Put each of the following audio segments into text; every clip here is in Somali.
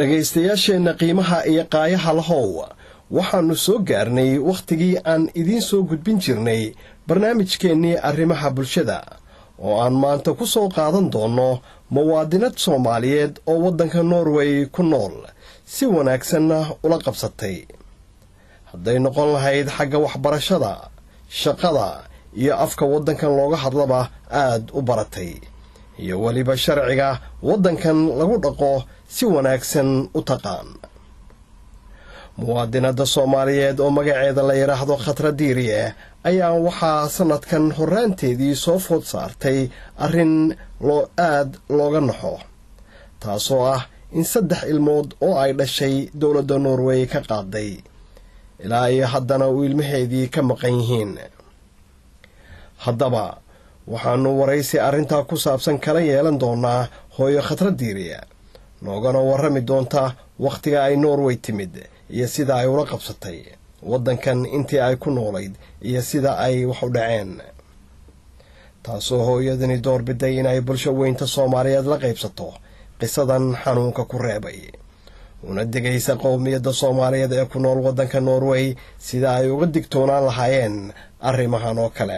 dhegaystayaasheenna qiimaha iyo qaayaha lahow waxaannu soo gaarnay wakhtigii aan idiin soo gudbin jirnay barnaamijkeennii arrimaha bulshada oo aan maanta ku soo qaadan doonno muwaadinad soomaaliyeed oo waddanka norway ku nool si wanaagsanna ula qabsatay hadday noqon lahayd xagga waxbarashada shaqada iyo afka waddankan looga hadlaba aad u baratay iyo weliba sharciga waddankan lagu dhaqo si wanaagsan u taqaan muwaadinadda soomaaliyeed oo magaceeda la yidhaahdo khatra diiriye ayaa waxaa sannadkan horraanteedii soo food saartay arrin loo aad looga naxo taasoo ah in saddex ilmood oo ay dhashay dowladda norway ka qaaday ilaa iyo haddana uu ilmaheedii ka maqan yihiin haddaba waxaannu waraysi arrintaa ku saabsan kala yeelan doonnaa hooyo khatra diiriye noogana warrami doonta wakhtiga ay norway timid iyo sida ay ula qabsatay waddankan intii ay ku noolayd iyo sida ay wax u dhaceen taasoo hooyadani doorbiday inay bulsho weynta soomaaliyeed la qaybsato qisadan xanuunka ku reebay una degaysa qowmiyadda soomaaliyeed ee ku nool waddanka norway sida ay uga digtoonaan lahaayeen arrimahan oo kale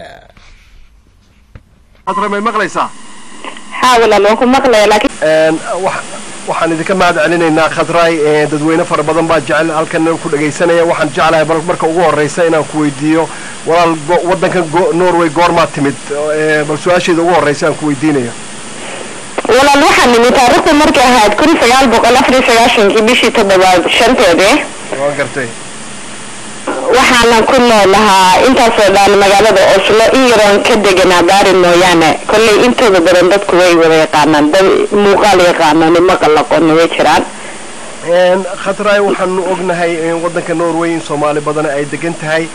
waxaan idinka mahad celinaynaa khadraay dadweyne fara badan baa jecel halkan ku dhagaysanaya waxaan jeclahay marka ugu horeysa inaan ku weydiiyo walaal waddankan norway goormaa timid bal su-aasheeda ugu horeysa aan ku weydiinayo walaal waxaan nimid taariikhdu markay ahayd kun sagaal boqol afar iyo sagaashankii bishii toddobaad shanteedii waa gartay waxaana ku noolahaa intaasoo dhan magaalada oslo in yaroon ka deganaa baari mooyaane kolley intooda badan dadku way wada yaqaanaan dad muuqaal yaqaanaan maqal aqoonna way jiraan khatraay waxaanu ognahay waddanka norway in soomaali badan ay degan tahay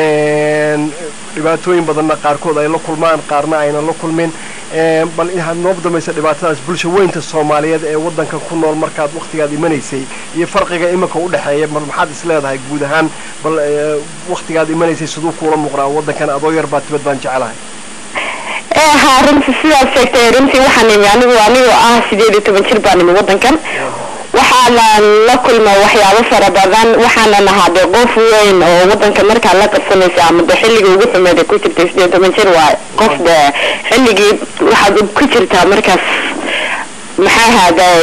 dhibaatooyin badanna qaarkood ay la kulmaan qaarna aynan la kulmin bal inaad noogu dambaysa dhibaatadaas bulsha weynta soomaaliyeed ee waddankan ku nool markaad wakhtigaad imanaysay iyo farqiga iminka u dhexeeya mar maxaad is leedahay guud ahaan bal wakhtigaad imanaysay siduu kuula muuqdaa waddankan adoo yar baa tibad baan jecelahay haa runtii sidaad sheegtay runtii waxaan imi anigu anigoo ah sideed iyo toban jir baan imi waddankan waxaana la kulma waxyaabo fara badan waxaana nahaa dee qof weyn oo wadanka markaa la qabsanaysa ama de xilligii ugu xumeed ku jirtay sideed toban jir waay qof de xilligii waxaad ku jirtaa markaas maxaa ahaaday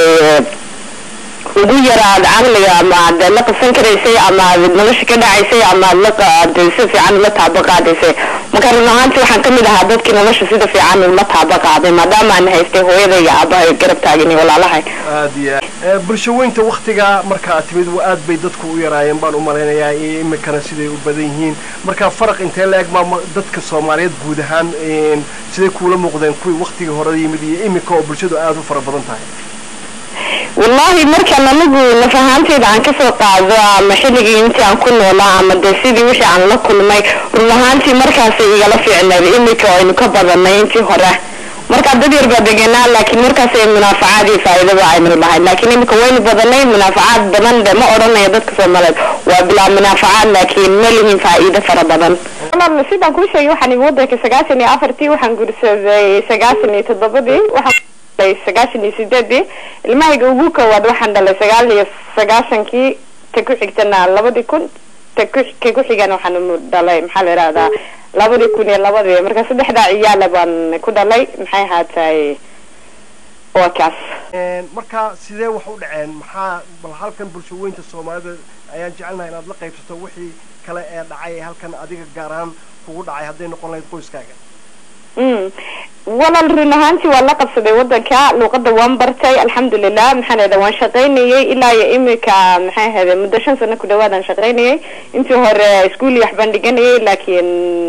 ugu yaraad caqliga ama ad la qabsan karaysay ama ad nolosha ka dhacaysay ama ad lade si fiican ula taaba qaadaysay marka run ahaanti waxaan kamid ahaa dadkii nolosha sida fiican ula taaba qaaday maadaama aan haystay hooyada iyo aabahay garab taagin iyo walaalahay aad iyo aad bulsho weynta waktiga markaa timid aad bay dadku u yaraayeen baan u malaynayaa iyo imikana siday u badan yihiin marka faraq intee la eg maa dadka soomaaliyeed guud ahaan siday kuula muuqdeen kuwii waktigii hore yimid iyo imika oo bulshadu aada u fara badan tahay wallahi markaan anigu naf ahaanteyda aan kasoo qaado ama xilligii intii aan ku noolaa ama de sidii wixii aan la kulmay run ahaantii markaasay igala fiicneed imika aynu ka badanay intii hore markaa dad yar baa deganaa laakiin markaasay munaafacaad iyo faa'iidaba aynu lahayd laakiin imika waynu badanay munaafacaad badan de ma odhanaya dadka soomaaliyeed waa bilaa munaafacaad laakiin ma lihin faa'iido fara badan sidaan kuu sheegay waxaan imi wadanka sagaashan iyo afartii waxaan guursaday sagaashan iyo toddobadii waxaan sagaashan iyo sideedii ilmahayga ugu koowaad waxaan dhalay sagaal iyo sagaashankii ta ku xigtana labadii kun ta ku ka ku xigana waxaan dhalay maxaa la yihahdaa labadii kun iyo labadii marka saddexdaa ciyaala baan ku dhalay maxay ahaatay waa kaas marka sidee wax u dhaceen maxaa bal halkan bulsho weynta soomaalida ayaan jecelnahay inaad la qaybsato wixii kale ee dhacay halkan adiga gaar ahaan kugu dhacay hadday noqon lahayd qoyskaaga walaal run ahaantii waa la qabsaday wadanka luuqada waan bartay alxamdulilah maxaan ahda waan shaqaynayay ilaa iyo imika maxay ahayda muddo shan sano ku dhawaadaan shaqaynayay intii hore ischool iyo waxbaan dhiganayay laakiin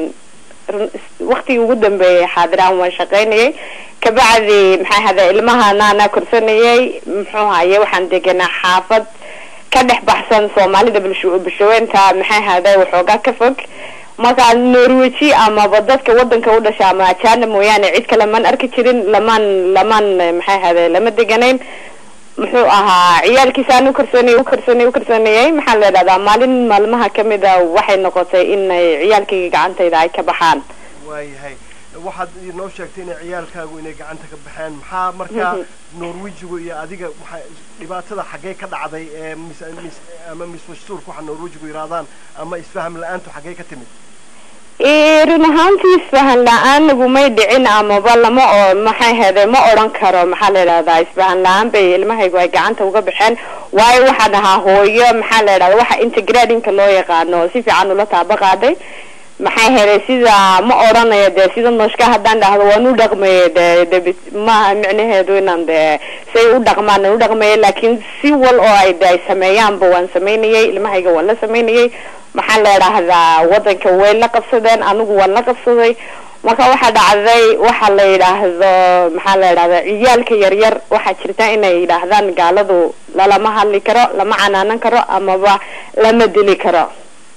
waktigii ugu dambeeyay xaadiraan waan shaqaynayay kabacdi maxay ahada ilmahana anaa korsanayay muxuu haye waxaan deganaa xaafad ka dhex baxsan soomaalida bulsho bulshaweynta maxay ahaaday waxoogaa ka fog markaa norweji amaba dadka wadanka u dhasha ama ajana mooyaane cid kale maan arki jirin lamaan lamaan maxay ahade lama deganayn muxuu ahaa ciyaalkiisaan ukarsoonay ukarsoonay ukarsoonayay maxaa la idhahdaa maalin maalmaha kamid a waxay noqotay inay ciyaalkayga gacantayda ay ka baxaan waayahay waxaad inoo sheegtay inay ciyaalkaagu inay gacanta ka baxeen maxaa markaa norwejigu iyo adiga waxa dhibaatada xaggee ka dhacday ee mis mis ama mismashtuurka waxa norwejigu yidhahdaan ama isfaham la-aantu xaggee ka timid run ahaantii isfahan la-aan nagumay dhicin amaba lama oo maxay hede ma odhan karo maxaa la idhahdaa isfahan la-aan bay ilmahaygu ay gacanta uga baxeen waayo waxaan ahaa hooyo maxaa la idhahda waxa integradinka loo yaqaano si fiican ula taaba qaaday maxay helay sida ma odhanayo dee sida nooshka haddaan dhahdo waan u dhaqmaye de de maaha micnaheedu inaan de say u dhaqmaan u dhaqmaye laakiin si wal oo ay de ay sameeyaanba waan samaynayay ilmahayga waan la samaynayay maxaa la idhaahdaa wadanka way la qabsadeen anigu waan la qabsaday marka waxaa dhacday waxa la yidhaahdo maxaa la yidhahda ciyaalka yaryar waxaa jirta inay yidhaahdaan gaaladu lalama hadli karo lama canaanan karo amaba lama dili karo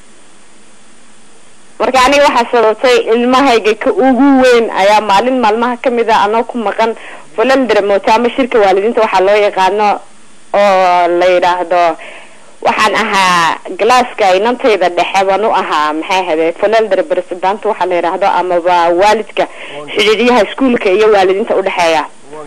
marka aniga waxaa sababtay ilmahayga ka ugu weyn ayaa maalin maalmaha kamid a anoo ku maqan falaldra moota ama shirka waalidiinta waxaa loo yaqaano oo la yidhaahdo waxaan ahaa galaaska inantayda dhexe baan u ahaa maxay ahade falaldra president waxaa la yidhaahdo amaba waalidka xidhiidyaha iskuolka iyo waalidiinta udhexeeya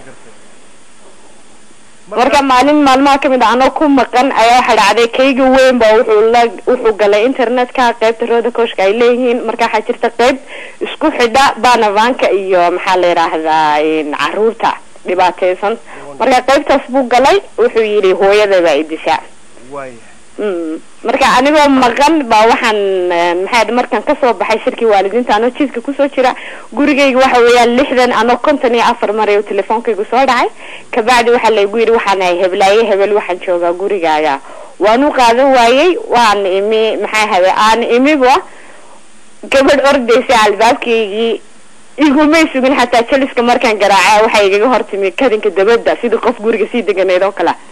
marka maalin maalmaha kamid a anoo ku maqan ayaa waxaa dhacday kayga weyn ba wuxuu la wuxuu galay internetka qeybta rooda kooshka ay leeyihiin marka waxaa jirta qeyb isku xidha banavanka iyo maxaa la yidhaahdaa caruurta dhibaateysan marka qeybtaas buu galay wuxuu yidhi hooyadaba idisha marka anigoo maqan baa waxaan maxaa markaan kasoo baxay shirkii waalidiinta anoo jiiska kusoo jira gurigayga waxa weeyaan lixdan anoo konton iyo afar maray oo telefoonkaygu soo dhacay kabacdi waxaa laygu yidhi waxaan ahay heblaaye hebel waxaan joogaa gurigaaga waan u qaadan waayey waan imi maxaa hade aan imiba gabadh ordaysa albaabkaygii igumay sugin xataa jaliska markaan garaaca waxay igaga hortimi kadinka dabada sidii qof guriga sii deganeyd oo kale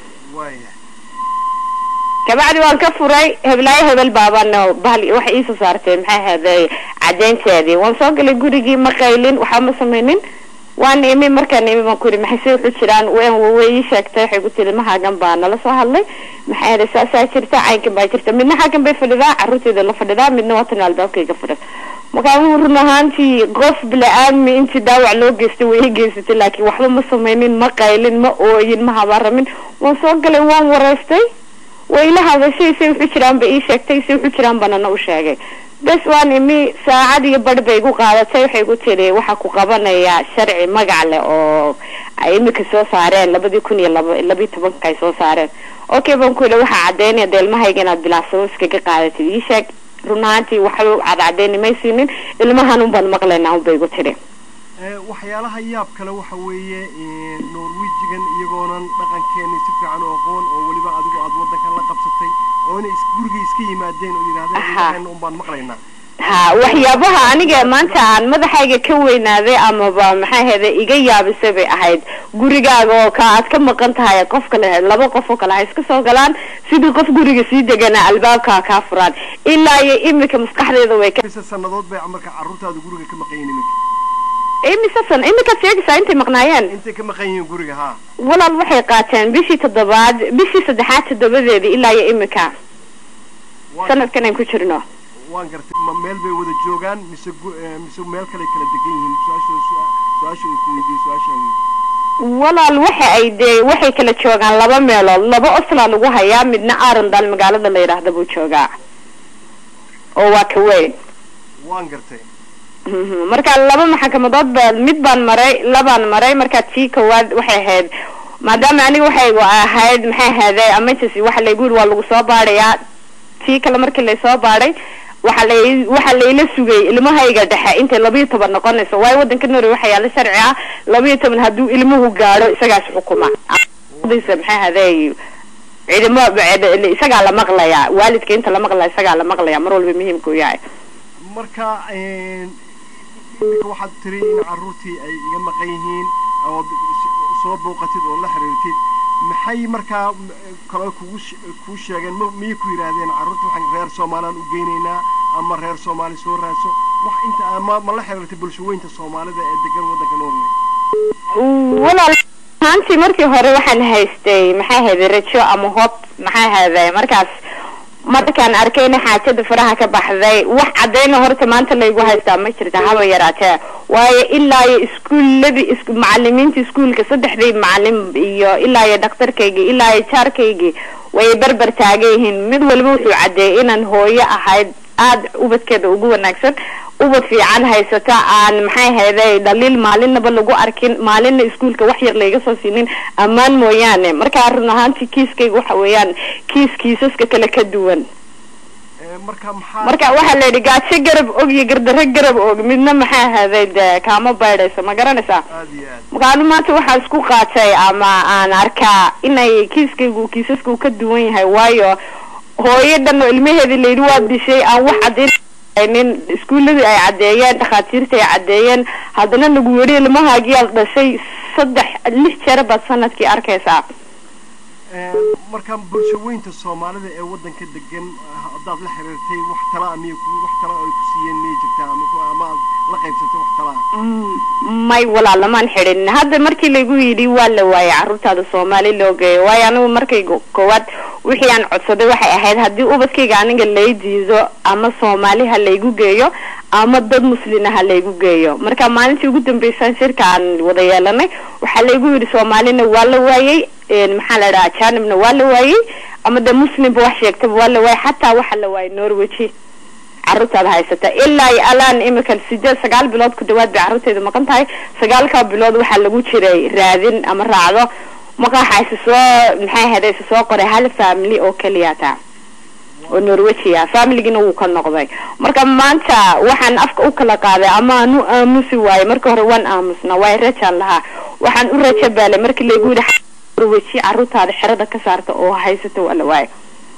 kabacdi waan ka furay heblaayo hebel baabana bahal waxay iisoo saartay maxay ahaaday cadeynteedii waan soo galay gurigii ma qaylin waxba ma sameynin waan imi markaan imi baan ku yidhi maxay se wuxuu jiraan wn way ii sheegtay waxay ku tiri mahaagan baa nala soo hadlay maxay ahaaday saasaa jirta caynkan baa jirta midna xaggan bay fadhidaa carruurteeda la fadhidaa midna waatan albaabkayga fadhida markaa run ahaantii qof bila-aadmi intii dhaawac loo geystay way i geysatay laakiin waxba ma sameynin ma qaylin ma ooyin ma habaaramin waan soo galay waan wareystay way ila hadashay say wuxu jiraan ba ii sheegtay say wuxu jiraan banana u sheegay bes waan imi saacad iyo barh bay igu qaadatay waxay ku tiri waxaa ku qabanaya sharci magac leh oo ay imika soo saareen labadii kun iyo laba labiyi tobanka ay soo saareen okay baan ku yidhi waxaa cadeynaya de ilmahayga inaad bilacsado iskaga qaadatid ii sheeg run ahaantii waxba cad cadeyni may siinin ilmahan un baan maqlaynaa un bay igu tiri waxyaalaha yaab kale waxa weeye norwejigan iyagoonan dhaqankeeni si fiican u aqoon oo weliba adigu aad wadankan la qabsatay oo inay gurigii iska yimaadeen oo yidhahdeen un baan maqlaynaa ha waxyaabaha aniga maanta aan madaxayga ka weynaaday amaba maxay ahayda iga yaabisay bay ahayd gurigaaga oo ka aad ka maqan tahay qof kale laba qof oo kale ha iska soo galaan sidii qof guriga sii degana albaabkaa kaa furaan ilaa iyo imika maskaxdeeda way ka sanadood bay marka carruurtaada guriga ka maqan yihiin iminka imise san iminkaad sheegaysaa intay maqnaayeen intay ka maqan yihiin guriga ha walaal waxay qaateen bishii toddobaad bishii saddexaad toddobadeedii ilaa iyo imika sanadkan aan ku jirno waan gartay ma meel bay wada joogaan mise mise meel kale kala degan yihiin su-aasha su-aasha uu ku weydiiyey su-aasha weydiiyey walaal waxa ay dee waxay kala joogaan laba meelood laba osla lagu hayaa midna arendal magaalada la yidhaahda buu joogaa oo waa ka weyn waan gartay marka laba maxkamadood ba mid baan maray labaan maray marka tii kowaad waxay ahayd maadaama aniga waxay ahayd maxay ahaaday emergency waxa laygu yiri waa lagu soo baadhayaa tii kale markii laysoo baadhay waxa la waxa layla sugay ilmahayga dhexe intay labiyo toban noqonayso waayo wadanka norway waxaa yaala sharci ah labiyo toban hadduu ilmuhu gaadho isagaas xukuma maxay ahaaday ciidamo isagaa la maqlayaa waalidka inta la maqlaya isagaa la maqlaya mar walba muhiimka u yahay marka iminka waxaad tiri in carruurtii ay iga maqan yihiin ood soo booqatid oo la xiriirtid maxay markaa kaloo kugu kuu sheegeen m miyay ku yidhaahdeen carruurta waxaan reer soomaaliyaan u geynaynaa ama reer soomaali soo raadso wax inta ma ma la xiriirtay bulshaweynta soomaalida ee degan waddanka norway walaal ahaantii markii hore waxaan haystay maxay ahayday rajo ama hob maxay ahayday markaas markaan arkayna xaajada faraha ka baxday wax cadayna horta maanta laygu haystaa ma jirta haba yaraatee waayo ilaa iyo iskuuladii is macalimiinta iskuulka saddexdii macalin iyo ilaa iyo dhakhtarkaygii ilaa iyo jaarkaygii way berber taagan yihiin mid waliba wuxuu caddeeyay inaan hooyo ahayd aada ubadkeeda ugu wanaagsan ubad fiican haysata aan maxay hayday dhaliil maalinaba lagu arkin maalinna iskuulka wax yar layga soo siinin ammaan mooyaane markaa run ahaantii kiiskayga waxa weeyaan kiis kiisaska kale ka duwan marka maxaa marka waxaa la yidhi gaajo garab og iyo gardaro garab og midna maxay ahaday dee kaama baydhayso ma garanaysaa aada iyo aad markaanu maanta waxaan isku qaatay ama aan arkaa inay kiiskaygu kiisaska uu ka duwan yahay waayo hooyo dhan oo ilmaheedii layidhi waa dishay aan wax cadeynin iskuuladii ay caddeeyeen dhakhaatiirta ay caddeeyeen haddana lagu yidhi ilmahaagiyaad dhashay saddex lix jeer baad sanadkii arkaysaa marka bulshaweynta soomaalida ee wadanka degan haddaad la xiriirtay wax talaa miy wax tala ay ku siiyeen miyay jirtaa ama ku- ama aad la qaybsatay wax talaa Mm, may walaalamaan xidhin hadda markii lagu yidhi waa la waayay carruurtaada soomaali loo geeyo waayo anigu markay go- koowaad wixii aan codsaday waxay ahayd haddii ubadkayga aniga lay diido ama soomaali ha laygu geeyo ama dad muslina ha laygu geeyo marka maalintii ugu dambeysaan shirka aan wada yeelanay waxaa laygu yidhi soomaalina waa la waayey een, maxaa la dhaha janibna waa la waayey ama de muslimba wax sheegtaba waa la waayey xataa waxaa la waayay norweji carruurtaada haysata ilaa iyo alaan imika sideed sagaal bilood ku dhawaad bay carruurtayda maqan tahay sagaalkaa bilood waxaa lagu jiray raadin ama raacdo maqaxa isa soo maxay ahayd isa soo qoray hal family oo keliya taa oo norwegia familigina wuu ka noqday marka maanta waxaan afka u kala qaaday ama aan u aamusi waaye marka hore waan aamusna waayo rajaan lahaa waxaan u raja baalay markii laygu yidhi norweji carruurtaada xerada ka saarta oo haysata waa la waayo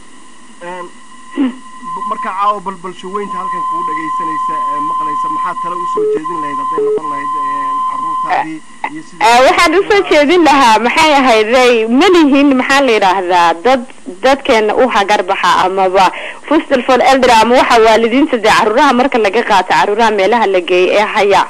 b- marka caawa bal bulshaweynta halkan kugu dhagaysanaysa ee maqlaysa maxaa tale usoo jeedin lahayd hadday noqon lahayd carruurtaadii iyo sidii Eh, waxaan usoo jeedin lahaa maxay ahayday malihin maxaa la yidhaahdaa dad dadkeena u hagarbaxa amaba fustal for elder ama waxa waalidiinta dee caruuraha marka laga qaato caruuraha meelaha la geeyay ee haya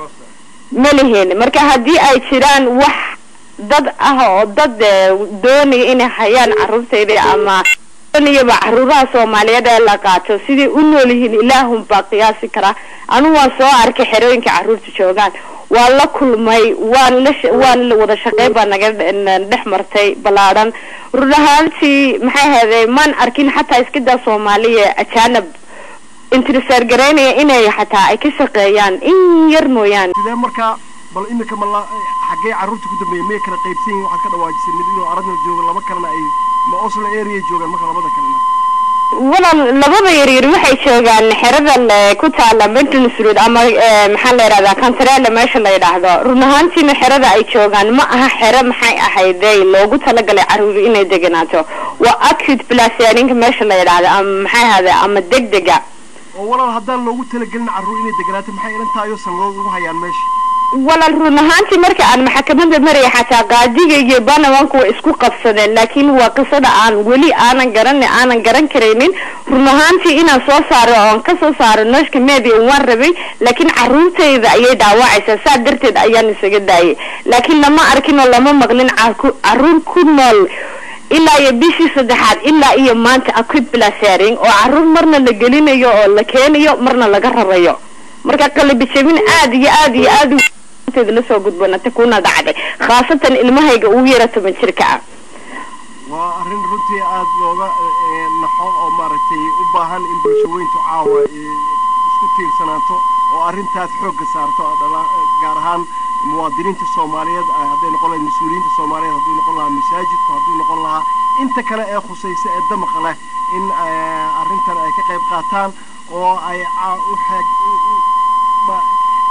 malihin marka haddii ay jiraan wax dad ah oo dad eh, doonaya inay hayaan caruurtayda ama doonayaba caruuraha soomaaliyeed ee la qaato siday u nool yihiin ilaahun baa qiyaasi karaa anigu waan soo arkay xerooyinka caruurta joogaan waan la kulmay waan la sh- waan la wada shaqeyn baa naga n- dhex martay ballaadhan run ahaantii maxay ahayday maan arkin xataa iskadaa soomaaliya ajaanab intrisaar garaynaya inay xataa ay ka shaqeeyaan in yar mooyaane sidee markaa bal imika ma la xaggee carruurta ku dambeeyay miyay kala qaybsan yihin waxaad ka dhawaajisay mid inuu aradna joogo laba kalena ay ma oslo area joogaan marka labada kalena walaal labada yaryar waxay joogaan xerada le- ku taala maintenance road ama eh, maxaa la yidhahdaa kantareele meesha la yidhaahdo run ahaantiina xerada ay joogaan ma aha xero maxay ahayday loogu talagalay caruur inay deganaato waa acute plasaninka meesha la yidhaahdo ama maxay ahayday ama degdega oo walaal haddaan loogu talagelin carruur inay deganaato maxay ilantaayo sannadood ugu hayaan meesha walaal run ahaantii marka aan maxkamada maraya xataa qaadiga iyo banawanku way isku qabsadeen laakiin waa qisada aan weli aanan garan aanan garan karaynin run ahaantii inaan soo saaro oon kasoo saaro nooshka media waan rabay laakiin caruurtayda ayay dhaawacaysaa saa darteed ayaan isaga daayay laakiin lama arkin oo lama maqlin caku- caruur ku nool ilaa iyo bishii saddexaad ilaa iyo maanta acute blasaring oo caruur marna la gelinayo oo la keenayo marna laga rarayo marka qalbi jabin aad iyo aad iyo aad u- teeda lasoo gudbanata kuna dhacday khaasatan ilmahayga ugu yara toban jirka ah waa arrin runtii aada looga eh, naxo oo maaragtay u baahan in bulshaweyntu caawa eh, isku tiirsanaato oo arrintaas xoogga saarto oo dhala- gaar ahaan muwaadiniinta soomaaliyeed ah, hadday noqon lahayd mas-uuliyiinta soomaaliyeed hadduu noqon lahaa masaajidku hadduu noqon lahaa inta kale ee khusaysa ee damaqa leh in eh, arrintan ay ka qayb qaataan oo ay ca- u xeeg u- u- ma-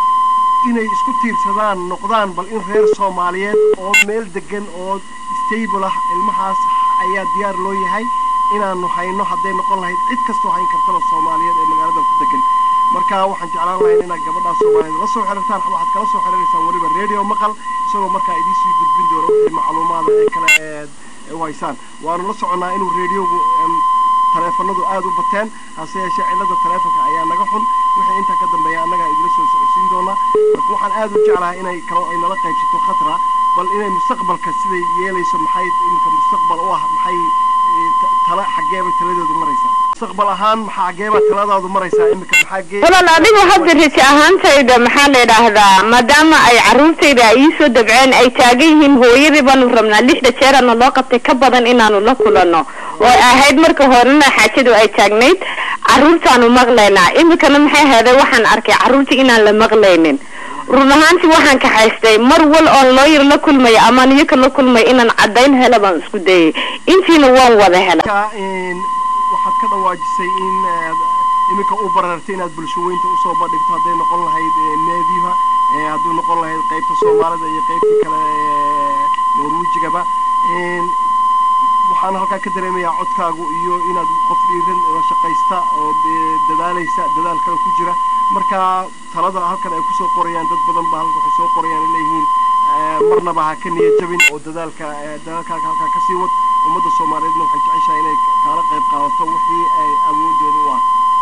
inay isku tiirsadaan noqdaan bal in reer soomaaliyeed oo meel degan oo stable ah ilmahaas ayaa diyaar loo yahay inaanu hayno hadday noqon lahayd cid kastoo hayn kartaba soomaaliyeed ee magaaladan ku degan marka waxaan jeclaan lahayn inaad gabadhaas soomaaliyeed la soo xiriirtaan waxaad kala soo xiriiraysaan weliba radio maqal isagoo markaa idiin gudbin doono wixii macluumaada ee kale eed u haysaan waanu la soconnaa inuu radiogu em, taleefanadu aada u bateen hase yeeshee cilada taleefonka ayaa naga xun wixii intaa ka dambeeya annagaa idila soo socodsiin doonaa marka waxaan aada u jeclahay inay kalo ay nala qaybsato khatra bal inay mustaqbalka siday yeelayso maxay iminka mustaqbal u ah maxay eh, ta- tala xaggeebay taladeedu maraysaa mustaqbal ahaan maxaa geeba taladaadu maraysaa imika maxaa gee walaal adigu hadda rajo ahaantayda maxaa la yidhaahdaa maadaama ay carruurtayda ay iisoo dabceen ay taagan yihiin hooyadii baanu rabnaa lixda jeerana loo qabtay ka badan inaanu la kulano oo ay ahayd marka horena xaajadu ay taagnayd carruurtaanu maqlaynaa imikana maxay ahayday waxaan arkay carruurtii inaan la maqlaynin run ahaantii waxaan kaxaystay mar wal oon looyar la kulmaya amaan iyaka la kulmay inaan caddayn hela baan isku dayay intiina waan wada hela Marka, een, waxaad ka dhawaajisay in aad iminka u barartay inaad bulshaweynta usoo bandhigto hadday noqon lahayd ee, neediba ee, hadduu noqon lahayd qaybta soomaalida iyo qaybta kale ee, norwejigaba Een, waxaan halkaa ka dareemayaa codkaagu iyo inaad qof dhiiran oo shaqaysta oo dee dadaalaysa dadaal kale ku jira marka talada halkan ay kusoo qorayaan dad badan ba halkan waxay soo qorayaan ay leeyihiin ee, marnaba ha ka niyad jabin oo dadaalka ee, dadaalkaaga halkaa kasii wad ummadda soomaaliyeedna waxay jeceshahay inay kaala qayb qaadato wixii ay awoodooda u ah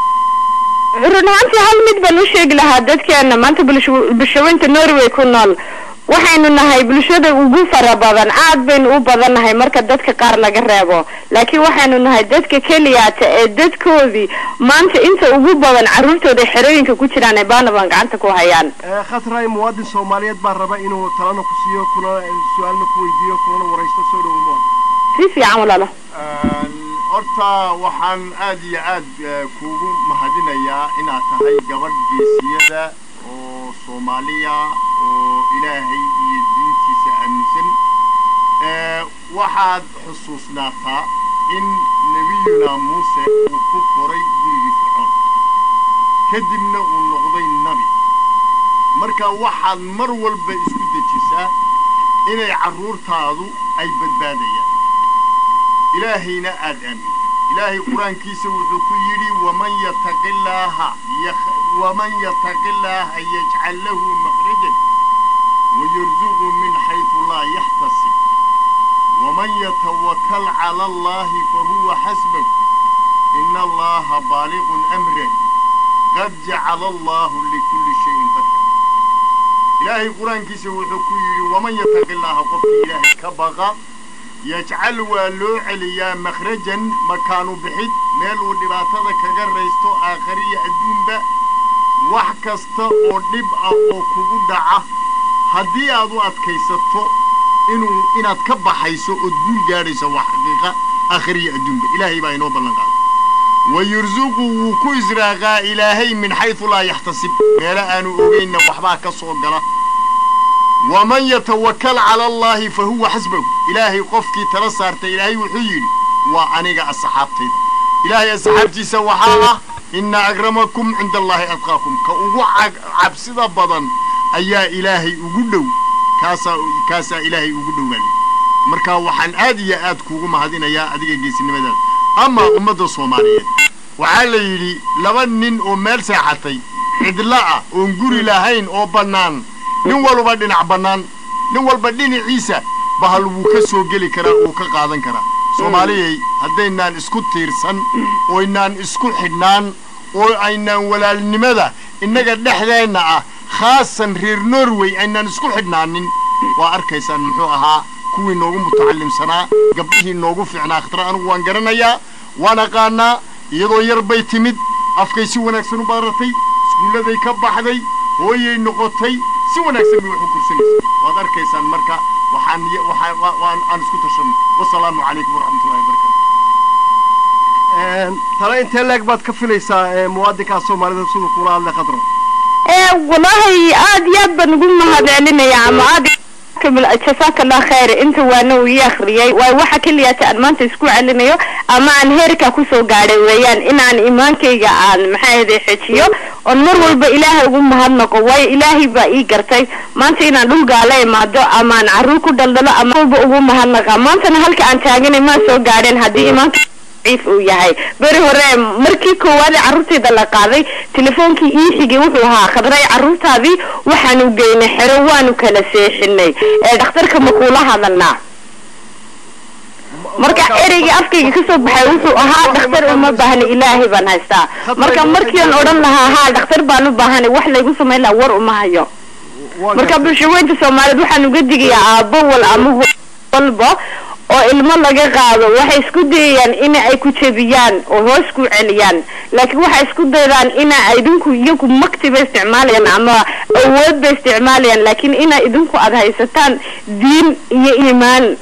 run ahaantii hal mid baan u sheegi lahaa dadkeena maanta bulsho- bulshaweynta norway ku nool waxaynu nahay bulshada ugu fara badan aad baynu u badan nahay marka dadka qaar laga reebo laakiin waxaynu nahay dadka keliyaata ee dadkoodii maanta inta ugu badan carruurtooda xerooyinka ku jiraan ee baanaban gacanta ku hayaan Ee, khatray muwaadin soomaaliyeed baa raba inuu talana ku siiyo kuna su-aalna ku weydiiyo kulana waraysto soo dhow muwaadin si fiican walaalo horta waxaan aad iyo aad eh, kuugu mahadinayaa inaad tahay gabadh geesiyada oo soomaaliya oo ilaahay iyo diintiisa aaminsan Eh, waxaad xusuusnaataa in nebiyuna muuse uu ku koray gurigii fircoon kadibna uu noqday nabi marka waxaad mar walba isku dejisaa inay carruurtaadu ay badbaadayaan ilaahayna aad aaminto ilaahay qur-aankiisa wuxuu ku yidhi waman yataqi llaaha yakh- waman yataqi llaaha yajcal lahu makhrajan wayarzuqu min xaytu laa yaxtasib waman yatawakal cala allahi fahuwa xasbahu ina allaha baaliqun amrah qad jacala allahu likulli shayin qadra ilaahay qur-aankiisa wuxuu ku yidhi waman yataqi llaaha qofkii ilaahay ka baqa yajcal waa loo celiyaa makhrajan makaanu bixid meel uu dhibaatada kaga raysto aakhariya adduunba wax kasta oo dhib ah oo kugu dhaca haddii aad u adkaysato inuu inaad ka baxayso ood guul gaadhayso waa xaqiiqa aakhariya adduunba ilaahay baa inoo ballan qaaday wayursuqu wuu ku israaqaa ilaahay min xaysu laa yaxtasib meelo aanu ogaynna waxbaa ka soo gala waman yatawakal cala allaahi fa huwa xasbahu ilaahay qofkii tala saartay ilaahay wuxuu yidhi waa aniga asxaabtayda ilaahay asxaabtiisa waxaa ah inna akramakum cinda allaahi adqaakum ka ugu cag- cabsida badan ayaa ilaahay ugu dhow kaasaa kaasaa ilaahay ugu dhowaan marka waxaan aad iyo aad kuugu mahadinayaa adiga geesinimadaada ama ummadda soomaaliyeed waxaa la yidhi laba nin oo meel seexatay cidla ah oon guri lahayn oo bannaan nin walba dhinac bannaan nin walba dhinaciisa bahal wuu ka soo geli karaa wuu ka qaadan karaa soomaaliyay haddaynaan isku tiirsan ooynaan isku xidhnaan oo aynaan walaalnimada innaga dhexdeenna ah khaasan reer norway aynaan isku xidhnaanin waa arkaysaan muxuu ahaa kuwii noogu mutacallimsanaa gabdhihii noogu fiicnaa khatara anigu waan garanayaa waan aqaanaa iyadoo yar bay timid afkay si wanaagsan u baratay iskuulladay ka baxday hooyay noqotay si wanaagsan bay wax u kursanaysa waad arkaysaan marka waxaan y- waxaa- waa- waan aan isku tashanno wasalaamu calaykum waraxmatullahi wabarakaatu Een, talo intee leeg baad ka filaysaa ee, muwaadinkaas soomaalida siduu kula hadlay khadro ee wallaahi aad iyo aad baan ugu mahad celinayaa ama aad kamil jasaaka allah khayr inta waana uu ii akhriyay waayo waxa keliyaata aan maanta isku celinayo ama aan heerkaa kusoo gaadhay weeyaan inaan imaankayga aan maxaa ahday xejiyo oon mar walba ilaahay ugu mahadnaqo waayo ilaahay baa ii gartay maanta inaan dhul gaala imaado ama aan carruur ku dhaldhalo ama walba ugu mahadnaqa maantana halka aan taaganay maan soo gaadheen haddii imaanka daciif uu yahay beri hore markii koowaad ee carruurtayda la qaaday telefoonkii ii xigay wuxuu ahaa khadray carruurtaadii waxaanu geynay xero waanu kala seexinay ee dhakhtarka ma kuula hadalnaa marka ereygii afkayga kasoo baxay wuxuu ahaa dhakhtar uma baahna ilaahay baan haystaa marka markiian odhan lahaa haa dhakhtar baan u baahanay wax laygu samayn lahaa war uma hayo Waa marka gartay. bulshaweynta soomaaliyeed waxaan uga digayaa aabbo wal ama hooyo walba oo ilmo laga qaado waxay isku dayayaan in ay ku jebiyaan oo hoos ku celiyaan laakiin waxay isku daydaan ina idinku iyagu makti bay isticmaalayaan ama awood bay isticmaalayaan laakiin ina idinku aada haysataan diin iyo iimaan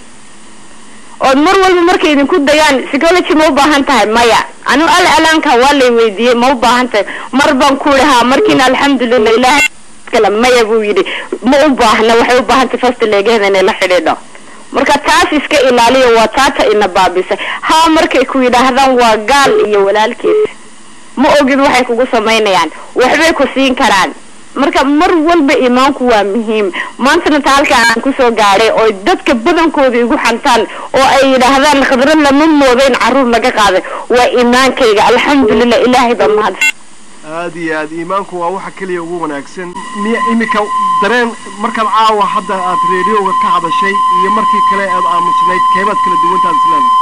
ood mar walba markay idinku dayaan psychology ma u baahan tahay maya anu al alaanka waa lay weydiiyey ma u baahan tahay mar baan ku ihaa markiina alxamdulilah ilahay kale maya buu yidhi ma u baahna waxay u baahan tahay fasta leegeeda inay la xidhiidho marka taas iska ilaaliya waa taata ina baabisay haa markay ku yidhaahdaan waa gaal iyo walaalkiis ma ogid waxay kugu samaynayaan waxbay ku siin karaan marka mar walba iimaanku waa muhiim maantana ta halkaa aan kusoo gaadhay oo dadka badankooda igu xantaan oo ay yidhaahdaan khadro lama moodo in caruur laga qaaday waa iimaankayga alxamdulilah ilaahay baa mahad aad iyo aad iimaanku waa waxa keliya ugu wanaagsan miya iminka dareen markaad caawa hadda aad reedioga ka hadashay iyo markii kale aad aamusnayd keebaad kala duwantaad isleedahay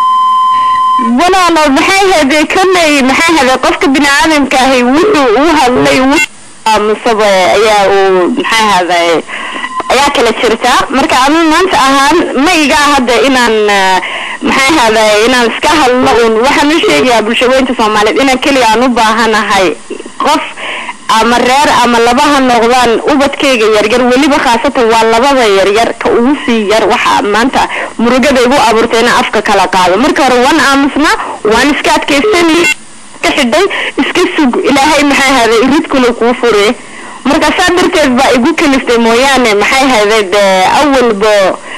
walaalo maxay haday kolley maxay haday qofka bini aadamka ahi wuxuu u hadlay aamusaba ayaa uu maxay haday ayaa kala jirta marka anu maanta ahaan ma iga hadda inaan maxay haday inaan iska hadlo un waxaan u sheegayaa bulshaweynta soomaaliyeed inaan keliya aan u baahanahay qof ama reer ama laba ha noqdaan ubadkayga yaryar weliba khaasatan waa labada yaryar ka ugu sii yar waxa maanta murugada igu abuurtay inaan afka kala qaado marka hore waan aamusnaa waan iska adkaysanay ka xidhay iska sug ilaahay maxay haday iridkula kuu fure marka saa darteed baa igu kaliftay mooyaane maxay haday dee awalba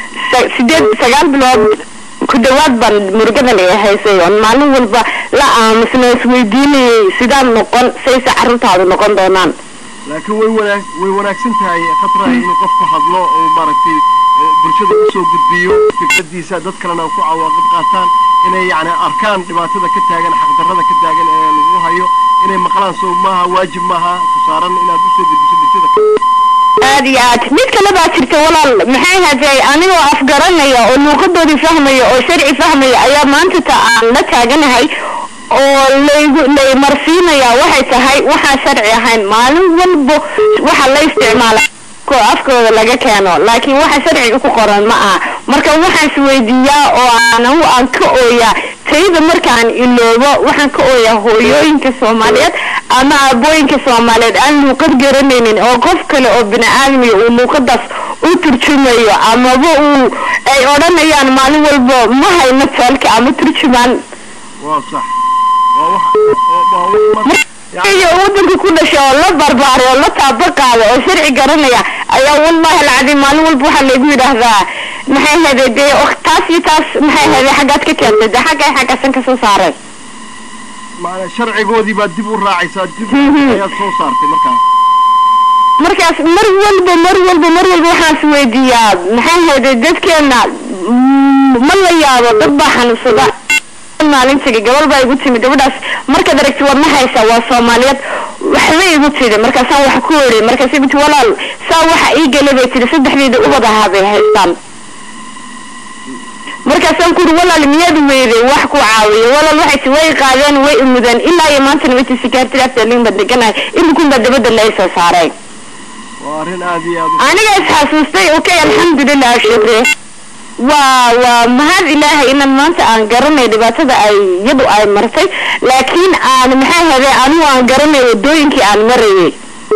sideed sagaal bilood ku dhawaad baan murugada la haysay oon maalin walba la aamusna isweydiinayay sidaan noqon sayse carruurtaadu noqon doonaan laakiin way wanaag way wanaagsan tahay khatra inuu qofku hadlo oo maaragtay bulshada usoo gudbiyo fikradiisa dad kalena ku cawaaqib qaataan inay yacni arkaan dhibaatada ka taagan xaqdarrada ka taagan ee lagu hayo inay maqlaan soo maaha waajib maaha ku saaran inaad usoo gudbiso bulshada aad iyo aad mid kale baa jirta walaal maxay haday anigoo afgaranaya oo luuqadoodii fahmaya oo sharci fahmaya ayaa maanta ta aan la taaganahay oo laygu lay marsiinaya waxay tahay waxaan sharci ahayn maalin walba waxa la isticmaala afkooda laga keeno laakiin waxa sharciga ku qoran ma aha marka waxaan isweydiiyaa oo aan aan ka ooyaa tayda markaan iloobo waxaan ka ooyaa hooyooyinka soomaaliyeed ama aabooyinka soomaaliyeed aan luuqad garanaynin oo qof kale oo bini aadamiya uu luuqadaas u turjumayo amaba uu ay odhanayaan maalin walba ma hayno taalka ama turjumaan waa sax waa wax waa wax iyo wadanka ku dhashay oo la barbaaray oo la taaba qaada oo sharci garanaya ayaa wallahi alcadiim maalin walba waxaa laygu yidhaahdaa maxay hade dee taas iyo taas maxay hade xaggaad ka keentay dee xaggay xaggaasan kasoo saaray maana sharcigoodii baad dib u raacaysaa dib ayaad soo saartay markaa markaas mar walba mar walba mar walba waxaan is weydiiyaa maxay hade dadkeena ma la yaabo dad baa xanuunsada maalintiga gabal baa igu timi gabadhaas markaad aragti waad ma haysaa waa soomaaliyeed waxba igu tidi markaasaan wax ku ori markaas igu ti walaal saa waxa ii gala bay tiri saddexdeeda ubad ahaa bay haystaan markaasaan ku uri walaal miyaad weyday wax ku caawiyo walaal waxay ti way qaadeen way imudeen ilaa iyo maantana wati sikaartida aftalin baan deganahay imikun baa dabada la soo saaray waa arrin aad iyo aad aniga isxasuustay okay alxamdulilah shukri waa waa mahad ilaahay inaan maanta aan garanay dhibaatada ay iyadu ay martay laakiin aan maxay haday anigu aan garanay wadooyinkii aan marayay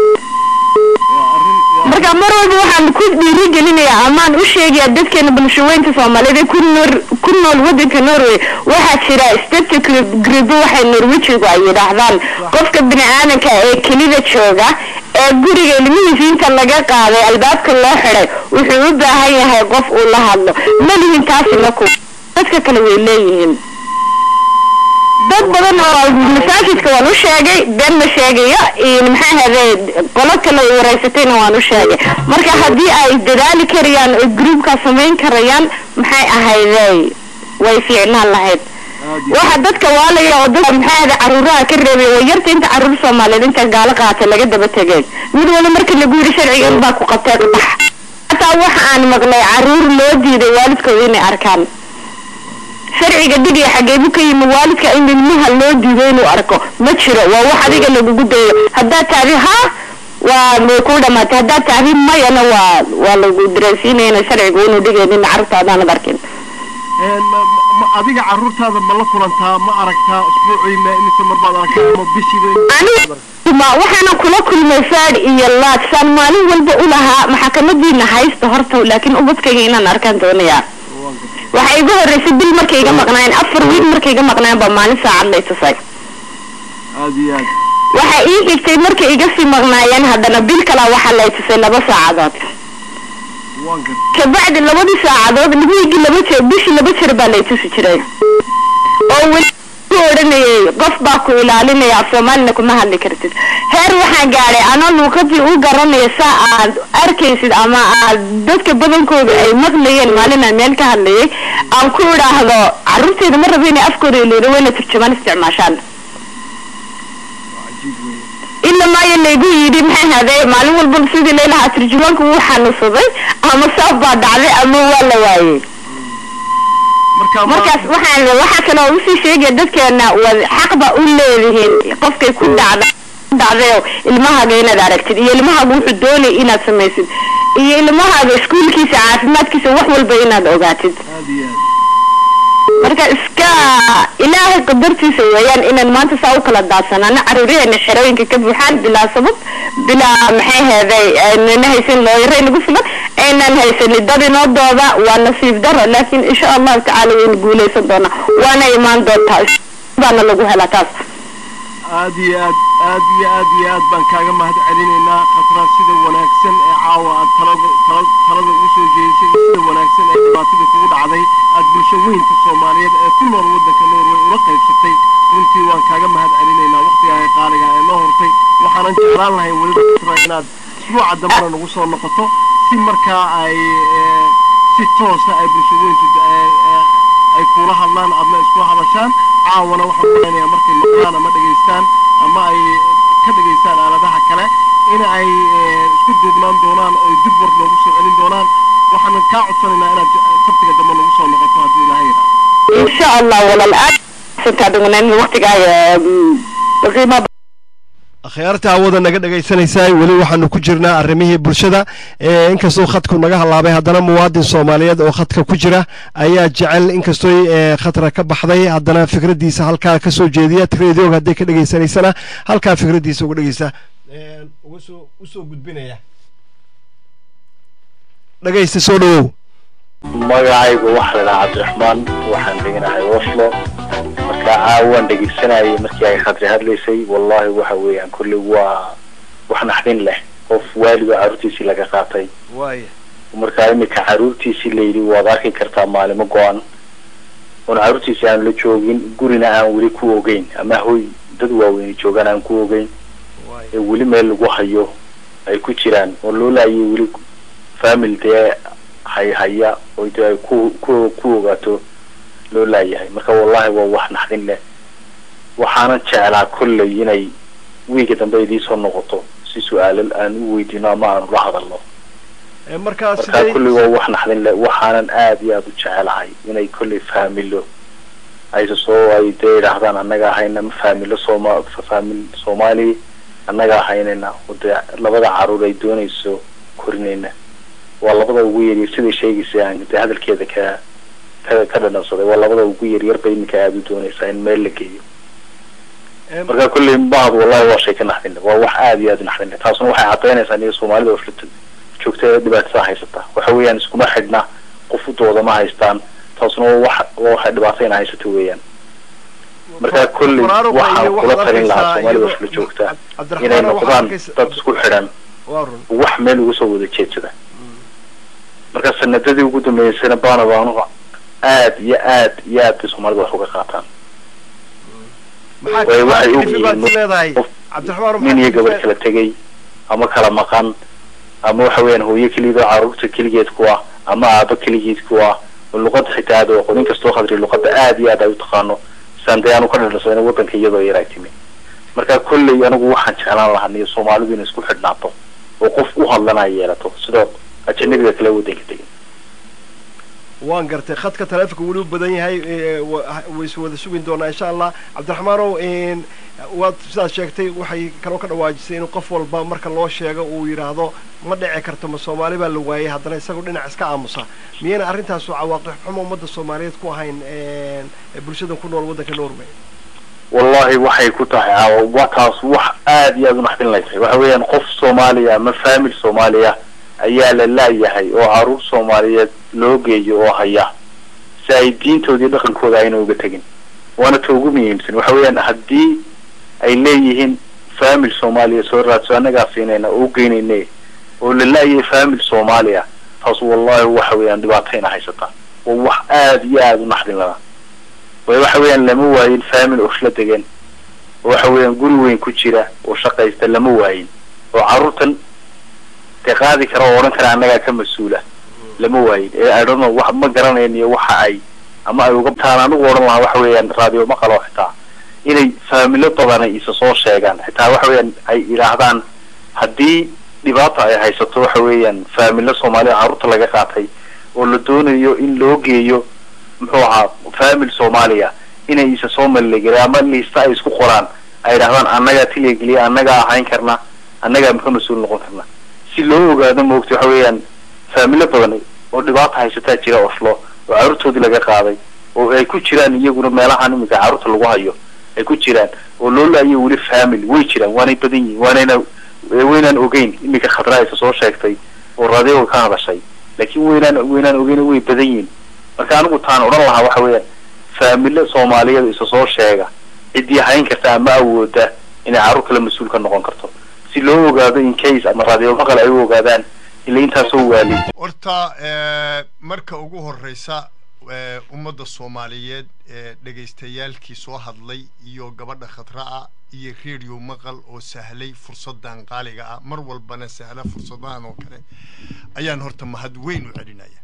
marka mar walba waxaan ku dhiirigelinayaa amaan u sheegayaa dadkeena bulshaweynta soomaaliyeed ee ku nool ku nool wadanka norway waxaa jira state gribo waxay norwejigu ay yidhaahdaan qofka bini aadanka ee kelida jooga ee guriga ilmihiisa inta laga qaaday albaabka loo xiday wuxuu u baahan yahay qof uu la hadlo malihin taasina ku dadka kale way leeyihiin dad badan oo masaajidka waan u sheegay been ma sheegayo maxay haday qolo kale ay wareysatayna waan u sheegay marka haddii ay dadaali karayaan oo groupkaa samayn karayaan maxay ahayday way fiicnaan lahayd waxa dadka waalaya oo dadka maxay ahaday caruuraha ka reebay waa yarta inta caruur soomaaliyeed inta gaalo qaata laga daba tegay mid wala marka lagu yidhi sharcigan baa ku qabtay bax hataa waxa aan maqlay caruur loo diiday waalidkooda inay arkaan sharciga dhigaya xageebu ka yimi waalidka in ilmaha loo diido inuu arko ma jiro waa wax adiga lagugu dayo haddaad tahdi ha waa way ku dhamaatay haddaad tahdi mayana waa waa lagu dareensiinaya ina sharcigu inuu dhigaynin carruurta haddaanad arkin een, ma- ma- ma- adiga carruurtaada ma la kulantaa ma aragtaa usbuucii ma imise mar baad aragtaa ama bishiiba aniga ma waxaana kula kulmay faad iyo laad saan maalin walba u lahaa maxakamadiina haysta horta laakiin ubadkayga inaan arkaan doonaya waxay igu horreysay bil markay iga maqnaayeen afar wiil markay iga maqnaayeen baa maalin saacad lay tusay aad iyo aad waxa ii xigtay markay iga sii maqnaayeen haddana bil kalaa waxaa lay tusay laba saacadood waan gartay kabacdi labadii saacadood wiigii laba jeer bishii laba jeer baa lay tusi jiray oo weli ku odhanayay qof baa ku ilaalinaya af soomaalina kuma hadli kartid heer waxaan gaadhay anoo luuqadii u garanaya saa aad arkaysid ama aad dadka badankooda ay maqlayeen maalin aan meel ka hadlayay aan ku idhaahdo carruurteyda ma rabo inay afkooda iloona wayna turjumaan isticmaashaan cajiib weeye ila maayo laygu yidhi maxay haday maalin walba sidii laylahaa turjumaanku wuu xanuunsaday ama saaf baa dhacday ama waa la waayey marka ma- markaas waxaan waxaa kaloo usii sheegaya dadkeena wad xaqba u leedihiin qofkay ku dhacda ku dhacdayo ilmahaaga inaad aragtid iyo ilmahaaga wuxuu doonay inaad samaysid iyo ilmahaaga iskuulkiisa caafimaadkiisa wax walba inaad ogaatid aad iyo aad marka iska ilaahay qadartiisa weeyaan inaan maanta saa u kala daadsanaano caruuraheena xerooyinka ka buuxaan bilaa sabab bilaa maxay heeday aynana haysan looyare nagu filan aynaan haysanin dad inoo dooda waa nasiib daro laakiin insha allahu tacaala waynu guuleysan doonaa waana imaan doontaa baana lagu helaa taas aad iyo aad aad iyo aad iyo aad baan kaaga mahad celinaynaa khatra sida wanaagsan ee caawa aad talada tala- talada ugu soo jeedisay iyo sida wanaagsan ee dhibaatadii kugu dhacday aad bulsho weynta soomaaliyeed ee ku nool waddanka norway ula qaybsatay runtii waan kaaga mahad celinaynaa waqtigaaga qaaliga ee noo hortay waxaanan jeclaan lahay weliba khatra inaad isbuuca dambana nagu soo noqoto si markaa ay eh, si toosa ay bulsho weyntu eh, eh, ay kula hadlaan adna iskula hadashaan caawana waxaan malaynayaa markay maqlaan ama dhegaystaan ama ay ka dhegaystaan aaladaha kale in ay eh, isku duubnaan doonaan oo dib war loogu soo celin doonaan waxaan kaa codsanaynaa inaad j- sabtiga dambe nagu soo noqoto haddii ilaahay yidhaahdo insha allah walaal aad santaa dhugunayn waqtigaaga qiimo akhyaarta hawada naga dhegaysanaysaa weli waxaanu ku jirnaa arrimihii bulshada ee inkastoo khadku naga halaabay haddana muwaadin soomaaliyeed oo khadka ku jira ayaa jecel inkastoo ee khatra ka baxday haddana fikraddiisa halkaa ka soo jeediya radioga hadday ka dhegaysanaysana halkaa fikraddiisa uga dhegeysa uga soo usoo gudbinaya dhegaysta soo dhawow magacaygu waxaa la dhahaa cabdiraxmaan waxaan deganahay oslo marka caawaan dhegeysanayay markii ay khadri hadlaysay wallahi waxa weeyaan kolley waa wax naxdin leh qof waalidoo carruurtiisii laga qaatay waaya markaa iminka carruurtiisii layidhi waad arki kartaa maalimo go-an oon carruurtiisii aan la joogin gurina aan weli ku ogeyn ama hoy dad waaweyni joogaan aan ku ogeyn ee weli meel lagu hayo ay ku jiraan oo loo laayay weli family dee hay haya oo dee ay ku ku ku ogaato loo laayahay marka wallahi waa wax naxdin leh waxaanan jeclaa kolley inay wiiga dambe idiisoo noqoto si su-aalo aan u weydiino ama aanu la hadalno markaa markaa kolley waa wax naxdin leh waxaanan aad iyo aada u jecelahay inay kolley faamilo ayse soo ay dee idhaahdaan annaga ahayna ma faamilo sooma faamil soomaali annaga ahaynayna oo dee labada caruur ay doonayso korinayna waa labada ugu yaryar siday sheegaysa aan dee hadalkeeda ka ka ka dhanansaday waa labada ugu yaryar bay iminka aada u doonaysaa in meel la geeyo marka kolley bahad wallahi waa shay ka naxdin leh waa wax aada iyo aada u naxdin leh taasuna waxay cadaynaysaa niyo soomaalida oo flita joogta ee dhibaatada haysata waxa weeyaan iskuma xidhna qof u dooda ma haystaan taasuna waa wax waa waxay dhibaatayna haysata weeyaan marka kolley waxaan kula talin lahaa soomaalida oo fila joogta inay noqdaan dad isku xidhan wax meel uga soo wada jeedsada marka sanadadii ugu dambeysayna baana baanuhu aad iyo aad iyo aad bay soomaalida wax uga qaataan way waxay ogyihiin qof nin iyo gabadh kala tegay ama kala maqan ama waxa weeyaan hooyo keligeed oo caruurta keligeed ku ah ama aaba keligeed ku ah oo luqada xitaa aad aqoon inkastoo khadri luqada aad iyo aad ay u taqaano saan dee aanu ka dhadhansana wadanka iyadoo yar ay timi marka kolley anigu waxaan jeclaan lahaa niyo soomaalidu inay isku xidhnaato oo qof u hadlana ay yeelato sidoo ajanabiga kale wadanka tegin waan gartay khadka taleefonka weli u badan yahay ee, wa- waysu wada sugin doonaa insha allah cabdiraxmaanow een, waad sidaad sheegtay waxay kaloo ka dhawaajisay in qof walba marka loo sheego uu yidhaahdo ma dhici karto ma soomaali baa la waayay haddana isagoo dhinac iska aamusa miyayna arrintaasu cawaaqib xumo ummadda soomaaliyeed ku ahayn een, bulshadan ku nool waddanka norway wallahi waxay ku tahay caawa wa taas wax aad iyo aad u naxdin laysay waxa weeyaan qof soomaaliya ama faamil soomaaliya ayaa la laayahay oo caruur soomaaliyeed loo geeyo oo haya si ay diintooda iyo dhaqankooda ayna uga tegin waana ta ugu muhiimsan waxa weeyaan haddii ay leeyihiin faamil soomaaliya soo raadso annagaa siinayna oo u geynayne oo la laayay faamil soomaaliya taas wallahi waxa weeyaan dhibaatayna haysata waa wax aad iyo aad u naxdin lana way waxa weeyaan lama waayin faamil oo isla degan oo waxa weeyaan guri weyn ku jira oo shaqaysta lama waayin oo carruurtan dee qaadi kara oo odhan kara annagaa ka mas-uula lama waayin ee I don't know wax ma garanayn iyo waxa ay ama ay uga taan anigu odhan lahaa waxa weeyaan raadiyo maqalo xitaa inay faamilo badan ay isa soo sheegaan xitaa waxa weeyaan ay idhaahdaan haddii dhibaata ay haysato waxa weeyaan faamilo soomaaliya carruurta laga qaatay oo la doonayo in loo geeyo muxuu ahaa faamil soomaaliya inay isa soo maligelin ama liista ay isku qoraan ay idhahdaan annagaa tiligeliya annagaa ahayn karna annagaa muxuu mas-uul noqon karna si loo ogaado moogta waxa weeyaan faamilo badan oo dhibaata haysataa jira oslo oo carruurtoodii laga qaaday oo ay ku jiraan iyaguna meelahan iminka carruurta lagu hayo ay ku jiraan oo loo laayo weli family way jiraan waanay badan yihiin waanayna waynaan ogeyn iminka khadraa isa soo sheegtay oo raadioga ka hadashay laakiin waynaan waynaan ogeyn way badan yihiin marka anigu taan odhan lahaa waxa weeyaan faamilo soomaaliyeed isa soo sheega ciddii hayn karta ama awooda inay carruur kale mas-uul ka noqon karto si loo ogaado in case ama raadiyo maqal ay u ogaadaan ila intaasoo waali horta eh, marka ugu horreysa eh, ummadda soomaaliyeed ee dhegaystayaalkii soo hadlay iyo gabadha khadra'a iyo radio maqal oo sahlay fursaddan qaaliga ah mar walbana sahla fursadahan oo kale ayaan horta mahad weyn u celinaya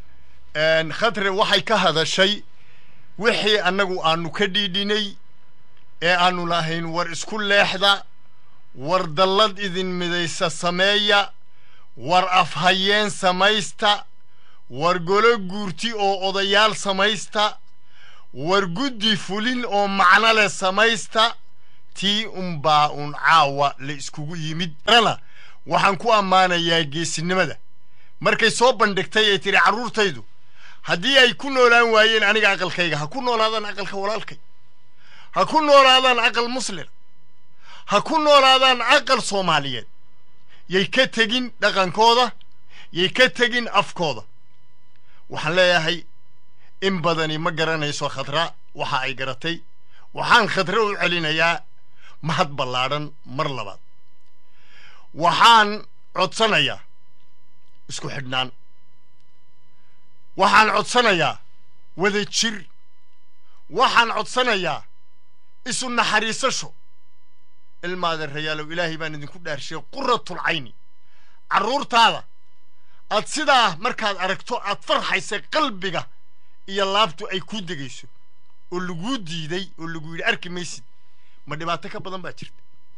En, khadre waxay ka hadashay wixii annagu aanu ka dhiidhinay ee aanu lahayn war isku leexda war dallad idin midaysa sameeya war afhayeen samaysta war golo guurti oo odayaal samaysta war guddi fulin oo macno leh samaysta tii unbaa un caawa la iskugu yimid rana waxaan ku ammaanayaa geesinimada markay soo bandhigtay ay tidhi carruurtaydu haddii ay ku noolaan waayeen aniga aqalkayga ha ku noolaadaan aqalka walaalkay ha ku noolaadaan aqal muslim ha ku noolaadaan aqal soomaaliyeed yay ka tegin dhaqankooda yay ka tegin afkooda waxaan leeyahay in badani ma garanayso khadra waxa ay garatay waxaan khadra u celinayaa mahad ballaadhan mar labaad waxaan codsanayaa isku xidhnaan waxaan codsanayaa wada jir waxaan codsanayaa isu naxariisasho ilmaada rayaalow ilaahay baan idinku dhaarshay quratul cayni carruurtaada aad sidaa markaad aragto aad farxaysa qalbiga iyo laabtu ay ku degayso oo laguu diiday oo lagu yidhi arki maysid ma dhibaato ka badan baa jirta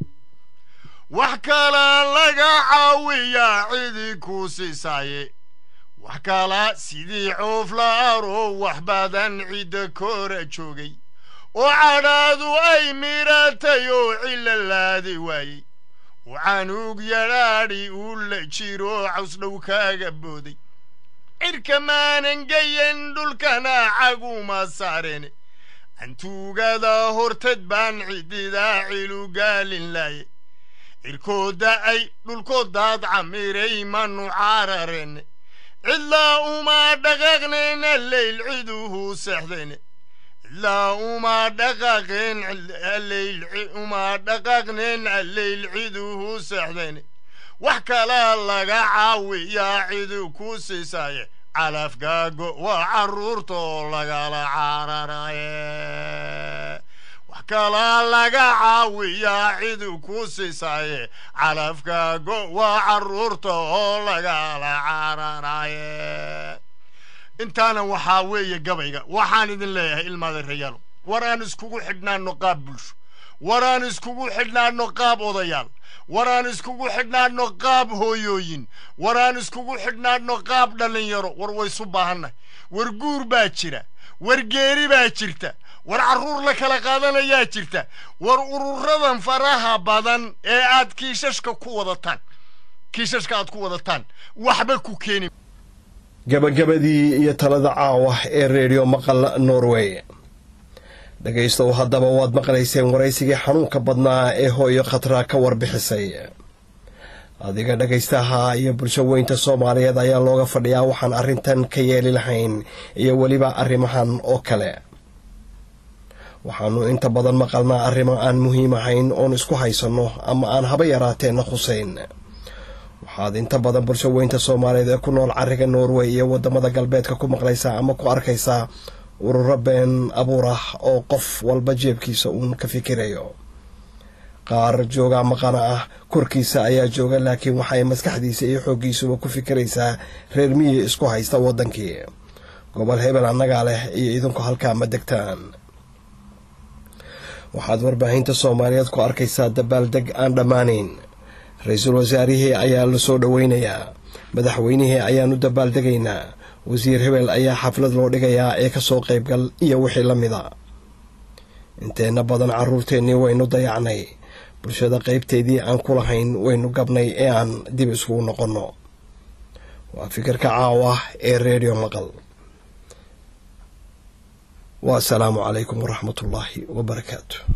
wax kalaa laga caawiyaa cidii kuu siisaaye wax kalaa sidii coof la aro wax badan cidda koora joogay oo cadhaadu ay miratay oo cilalaadi waayey oo canuug yadhaadhi uu la jiro cawsdhow kaaga booday cirka maanan geyen dhulkana caguma saareen cantuugada hortad baan cididaa cilu gaalin laaye cirkooda ay dhulkoodaad camiray manu caarareen cidlaa uma dhaqaaqneen alleyl ciduhu seexdeen cidlaa uma dhaqaaqeen alleyl uma dhaqaaqneen alleyl ciduhu seexdeen wax kalaa laga caawiyaa cidu ku siisaaye calafgaago waa carruurtoo lagala cararaye wax kalaa laga caawiyaa cidu ku siisaaye calafgaago waa carruurta oo lagala cararaye intaana waxaa weeye gabayga waxaan idin leeyahay ilmaada rayaalo war aan iskugu xidhnaano qaab bulsho war aan iskugu xidhnaano qaab odayaal war aan iskugu xidhnaano qaab hooyooyin war aan iskugu xidhnaano qaab dhallinyaro war waysu baahannahay war guur baa jira war geeri baa jirta war carruur la kala qaadanayaa jirta war ururadan faraha badan ee aad kiishashka ku wadataan kiishashka aad ku wadataan waxba ku keeni gabagabadii iyo talada caawa ee reediyo maqal norway dhegaystow haddaba waad maqlayseen waraysigii xanuunka badnaa ee hooyo khatra ka warbixisay adiga dhegaystaha iyo bulsho weynta soomaaliyeed ayaa looga fadhiyaa waxaan arrintan ka yeeli lahayn iyo weliba arrimahan oo kale waxaanu inta badan maqalnaa arrimo aan muhiim ahayn oon isku haysanno ama aan haba yaraateenna khuseyn waxaad inta badan bulsho weynta soomaaliyeed ee ku nool cariga norway iyo wadamada galbeedka ku maqlaysaa ama ku arkaysaa ururo been abuur ah oo qof walba jeebkiisa uun ka fikirayo qaar joogaa maqana ah korkiisa ayaa jooga laakiin waxay maskaxdiisa iyo xooggiisuba ku fikiraysaa reer miyi isku haysta waddankii gobol hebel annagaa leh iyo idinku halkaa ma degtaan waxaad warbaahinta soomaaliyeed ku arkaysaa dabaaldeg aan dhammaanayn ra-iisul wasaarihii ayaa la soo dhoweynayaa madaxweynihii ayaanu dabaaldegaynaa wasiir hebel ayaa xaflad loo dhigayaa ee kasoo qaybgal iyo wixii la mida inteenna badan carruurteennii waynu dayacnay bulshada qaybteedii aan ku lahayn waynu gabnay ee aan dib iskugu noqonno waa fikirka caawa ee reediyo maqal waasalaamu calaykum waraxmatullaahi wabarakaatu